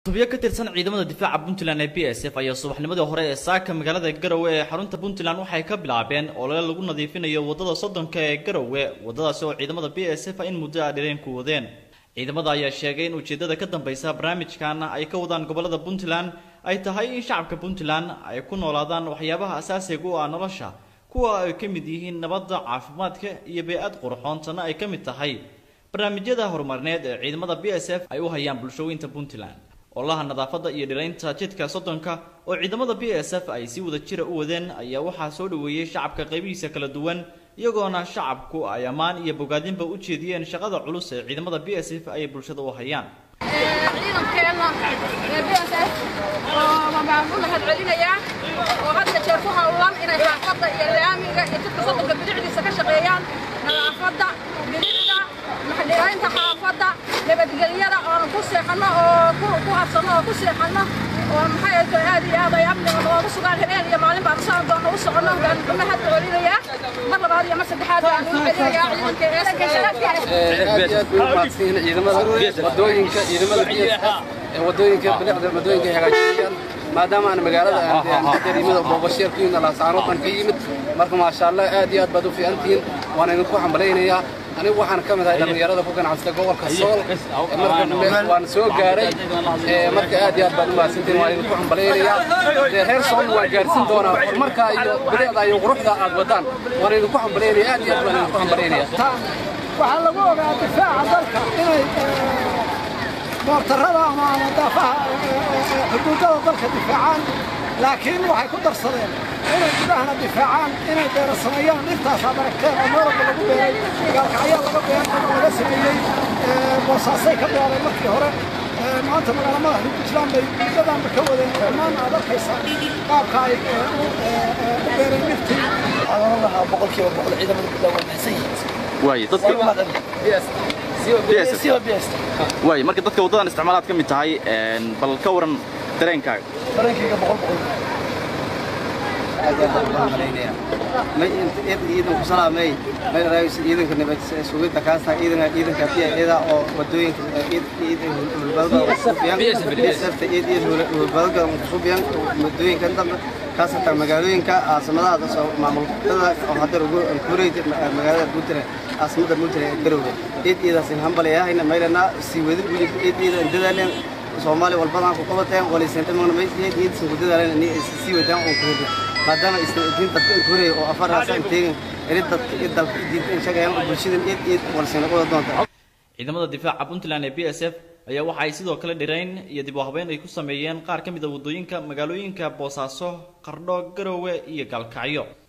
xubyo ka tirsan ciidamada difaaca puntland ee b s f ayaa subaxnimadii hore ee saaka magaalada garowe ee xarunta puntland waxay ka bilaabeen olole lagu nadiifinayo wadada soddonka ee garowe wadadaasi oo ciidamada b s f in muddo a dhireen ku wadeen ciidamada ayaa sheegay in ujeedada ka dambeysa barnaamijkan ay ka wadaan gobolada puntland ay tahay in shacabka puntland ay ku noolaadaan waxyaabaha asaasiga u ah nolosha kuwa ay ka mid yihiin nabadda caafimaadka iyo bey-ad qurxoon tanna ay ka mid tahay barnaamijyada horumarineed ee ciidamada b s f ay u hayaan bulshooyinta puntland ololaha nadaafadda iyo dhiraynta jidka soddonka oo ciidamada b s f ay si wada jira u wadeen ayaa waxaa soo dhoweeyey shacabka qaybihiisa kala duwan iyagoona shacabku ay ammaan iyo bogaadinba u jeediyeen shaqada culus ee ciidamada b s f ay bulshada u hayaan ciidankeena ee b s f oo baan u mahad celinayaa oo hadda jeer ku hawlan inay xaafadda iyo laamiga iyo jidka soddonka bidixdiisa ka shaqeeyaan nadaafadda bidixda maxdhiraynta xaafadda nabadgelyada oonu ku seexanno oo ku habsanno oo ku seexanno oo maxay ahayto aad iyo aad ay amniga noogu sugaan habeen iyo maalin baan saan doona u soconno baan u mahad celinayaa mar labaad iyo mar saddexaad baan u celinayaa ciidanka aad iyo aad bay u mahadsan yihiin ciidamada wadooyinka ciidamada biyaha ee wadooyinka bilicda wadooyinka ay hagaajinayaan maadaama aan magaalada aan dareemada booqasheer ku yimid laascaanood baan ka yimid marka maasha allah aad iyo aad baad u fiican tihiin waan idinku hambalaynayaa anigu waxaan ka mid ahay dhallinyarada ku ganacsata gobolka sool marka waan soo gaaray marka aad iyo aad baad u mahadsantihiin waan idinku hambalaynayaa dee reer sool waan gaarsin doonaa horumarka iyo bilicda iyo quruxda aad wadaan waan idinku hambalaynayaa aad iyo aad baan idinku hambalaynayaa waxaa lagu ogaa difaaca dalka inay moortarada ama daafaha xuduudada dalka difaacaan laakiin waxay ku darsadeen inay gudahana difaacaan inay beera sameeyaan intaasaa baragteen oo meel walba lagu beeray gaalkacyaa laga beeray oo laga sameeyey boosaasay ka bilaabeen markii hore maanta magaala madaxda puntland bay muddadanba ka wadeen dhammaan aad arkaysaa qaabka ay u beereen dhirtii waxaan lahaa boqolkiiba boqol ciidamada puntland waa mahadsan yihiin waaye dadka waaye marka dadka waddadan isticmaalaad ka mid tahay bal ka waran dareenkaaga dareenkayga boqol boqol ciidan ku salaamay meel raayis ciidanka nabad sugidda kaasta ciidanka ciidanka iyada oo wadooyinka ciidan hulbadda suubiyan safta ciidan hulbadda suubiyan wadooyinka dambe kaasata magaalooyinka caasimadaha soo maamulkada oo hadda ugu kureeyay magaalada Puntland caasimada Puntland Garowe ciid ciidaas hambalayahayna meelana si wadi buli ciid ciidan dadaaleen Soomaali walbadaan ku qabateen walisan dhamaan may ciid ciid soo dadaaleen in si wadaan oo ku hada maadaama isdiin dadka kureey oo afar raasan teegin irid dadka dalka diin shaqeeyaan bulshada ciid ciid walisan qodobada doonta ciidamada difaaca puntland ee b s f ayaa waxa ay sidoo kale dhirayn iyo dib u habeyn ay ku sameeyeen qaar ka mid a waddooyinka magaalooyinka boosaaso qardho garowe iyo gaalkacyo